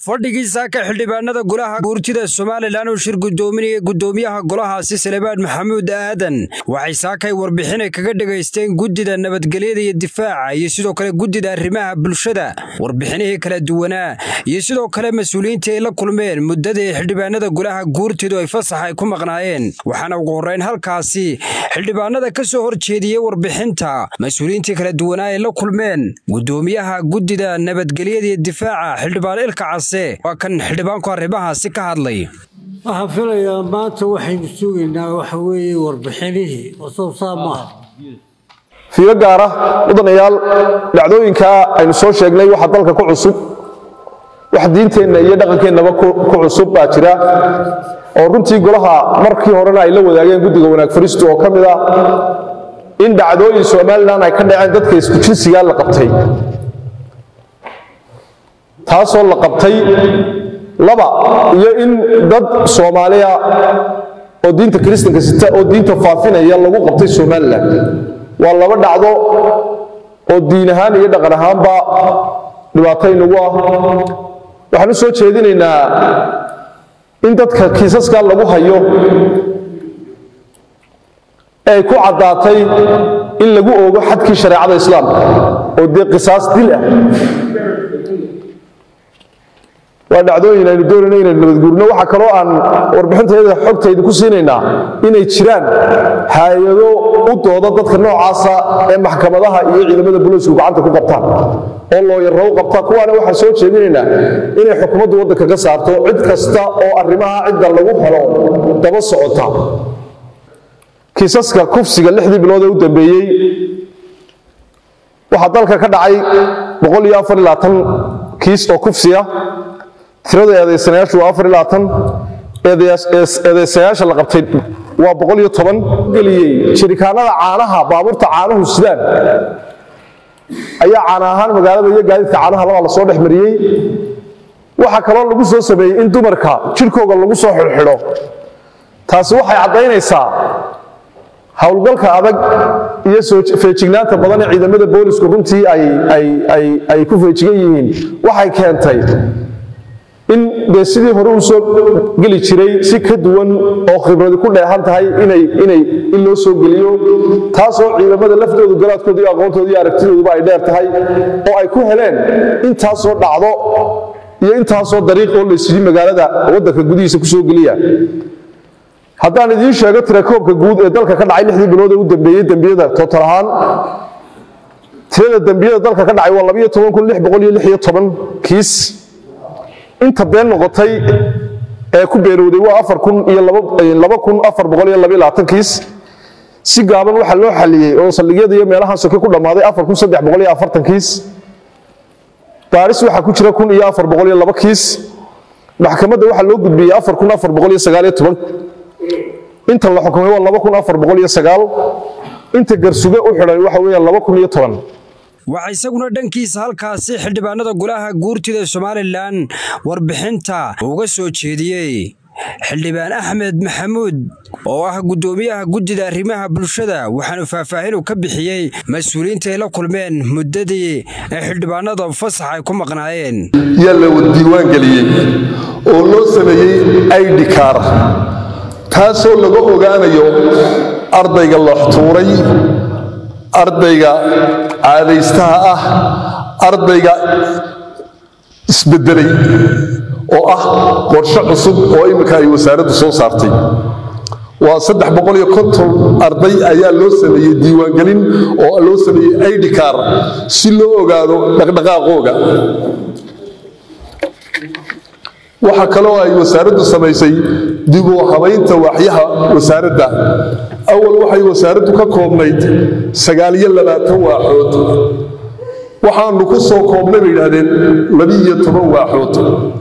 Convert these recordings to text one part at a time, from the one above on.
fadhigiisa ka xildhibaanada golaha guurtida somalilan uu shir gudoominaya gudoomiyaha golahaasi salebaan maxamuud aadan waxay saakay warbixinay kaga dhegaysteen guddida nabadgelyada iyo difaaca iyo sidoo kale guddida arrimaha bulshada warbixinihii kala duwanaa iyo sidoo kale mas-uuliyiintii ay la kulmeen muddadii xildhibaanada golaha guurtidu ay fasax ay ku maqnaayeen waxaana ugu horreyn halkaasi xildhibaanada ka soo horjeediyey warbixinta mas-uuliyiintii kala duwanaa ay la kulmeen gudoomiyaha guddida nabadgelyada iyo difaaca xildhibaan ilka case waa kan xildhibaanku arrimahaasi ka hadlay waxaan filayaa maanta waxaynu sugaynaa waxa weeye warbixinihii wasabsaa maaha fiiro gaara mudanayaal dhacdooyinka aynu soo sheegnay waxa dalka ku cusub wax diinteenna iyo dhaqankeennaba ku cusub baa jira oo runtii golaha markii horena ay la wadaageen guddiga wanaag fariistu oo ka mid ah in dhacdooyin somalilan ay ka dhaceen dadka isku jinsigaa la qabtay taasoo la qabtay laba iyo in dad soomaaliya oo diinta kiristanka sita oo diinta faafinaya lagu qabtay somalilan waa laba dhacdo oo diin ahaan iyo dhaqan ahaanba dhibaato inagu ah waxaan u soo jeedinaynaa in dadka kiisaskaa lagu hayo ee ay ku caddaatay in lagu oogo xadkii shareecada islaamka oo dee qisaas dil ah waa dhacdooyin aynu doonayna inaynu nabadguurino waxaa kaloo aan warbixintayada xogtayda ku siinaynaa inay jiraan hay-ado u dooda dadka noocaasa ee maxkamadaha iyo ciidamada booliisku gacanta ku qabtaan oo looyarro u qabta kuwaana waxaan soo jeedinaynaa inay xukuumaddu waddanka ka saarto cid kasta oo arrimaha cidda lagu helo daba socota kiisaska kufsiga lixdii bilood ee u dambeeyey waxaa dalka ka dhacay kiis oo kufsiya tirada eedaysanayaashu waa afar iyo labaatan eedaysayaasha la qabtay waa boqol iyo toban geliyey jirikaanada caanaha baabuurta caanuhu sidaan ayaa caana ahaan magaalada iyo gaadiidka caanaha labaa lasoo dhex mariyey waxaa kaloo lagu soo sameeyey in dumarka jirkooga lagu soo xidhxidho taasi waxay caddaynaysaa howlgalka adag iyo feejignaanta badan ee ciidamada boolisku runtii ay ku feejigan yihiin waxay keentay in dee sidii hore uu soo geli jiray si ka duwan oo khibradi ku dheehan tahay in loo soo geliyo taasoo ciidamada laftoodu garaadkooda iyo aqoontooda iyo aragtidooduba ay dheer tahay oo ay ku heleen intaasoo dhacdo iyo intaasoo dariiq oo laysidhi magaalada waddanka gudihiisa ku soo geliya haddaan idiin sheego tirakoobka guud ee dalka ka dhacay lixdii bilood ee u dambeeyey dembiyada tootal ahaan tirada dembiyada dalka ka dhacay waa labiyo toban kun lix boqol iyo lix iyo toban kiis inta been noqotay ee ku beenowday waa afar kun iyo laba kun afar boqol iyo labiyo labaatan kiis si gaaban waxaa loo xaliyey oo saldhigyada iyo meelaha soke ku dhammaaday afar kun saddex boqol iyo afartan kiis baaris waxaa ku jira kun iyo afar boqol iyo laba kiis maxkamadda waxaa loo gudbiyey afar kun afar boqol iyo sagaal iyo toban inta la xukumay waa laba kun afar boqol iyo sagaal inta garsuge u xidhan waxa weeyaan laba kun iyo toban waxaa isaguna dhankiisa halkaasi xildhibaanada golaha guurtida somalilan warbixinta uga soo jeediyey xildhibaan axmed maxamuud oo ah guddoomiyaha guddida arrimaha bulshada waxaanu faahfaahin uu ka bixiyey mas-uuliyiinta ay la kulmeen muddadii ee xildhibaanada fasax ay ku maqnaayeen yaa la diiwaangeliyey oo loo sameeyey aidhikaar taasoo laga ogaanayo ardayga looxtuuray ardayga caadaystaha ah ardayga isbedelay oo ah qorshe cusub oo imminka ay wasaaraddu soo saartay waa saddex boqol iyo konton arday ayaa loo sameeyey diiwaangelin oo loo sameeyey aidhikaar si loo ogaado dhaqdhaqaaqooga waxaa kaloo ay wasaaraddu samaysay dib u habaynta waaxyaha wasaaradda awal waxay wasaaraddu ka koobnayd sagaaliyo labaatan waaxood waxaanu ku soo koobnay bay yidhaahdeen labiiyo toban waaxood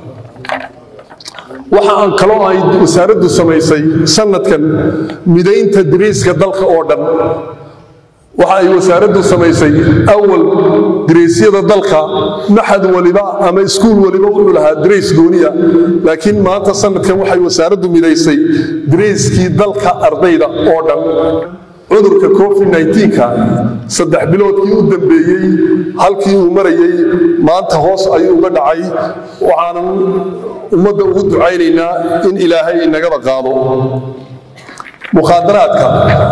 waxa aan kaloo ay wasaaraddu samaysay sanadkan midaynta dariiska dalka oo dhan waxa ay wasaaraddu samaysay awal dareysyada dalka maxad waliba ama iskuul waliba wuxuu lahaa dareys gooniya laakiin maanta sanadkan waxay wasaaraddu midaysay dareyskii dalka ardayda oo dhan cudurka covid-19ka saddex biloodkii u dambeeyey halkii uu marayey maanta hoos ayuu uga dhacay waxaanan ummadda ugu ducaynaynaa in ilaahay inagaba qaado mukhaadaraadka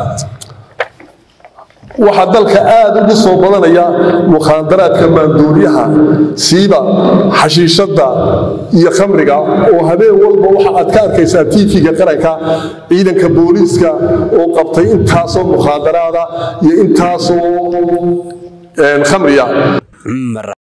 waxaa dalka aad ugu soo badanaya mukhaadaraadka maanduuriyaha siiba xashiishadda iyo khamriga oo habeen walba waxa aad ka arkaysaa tiifiga qaranka ciidanka booliiska oo qabtay intaasoo mukhaadaraada iyo intaasoo khamriya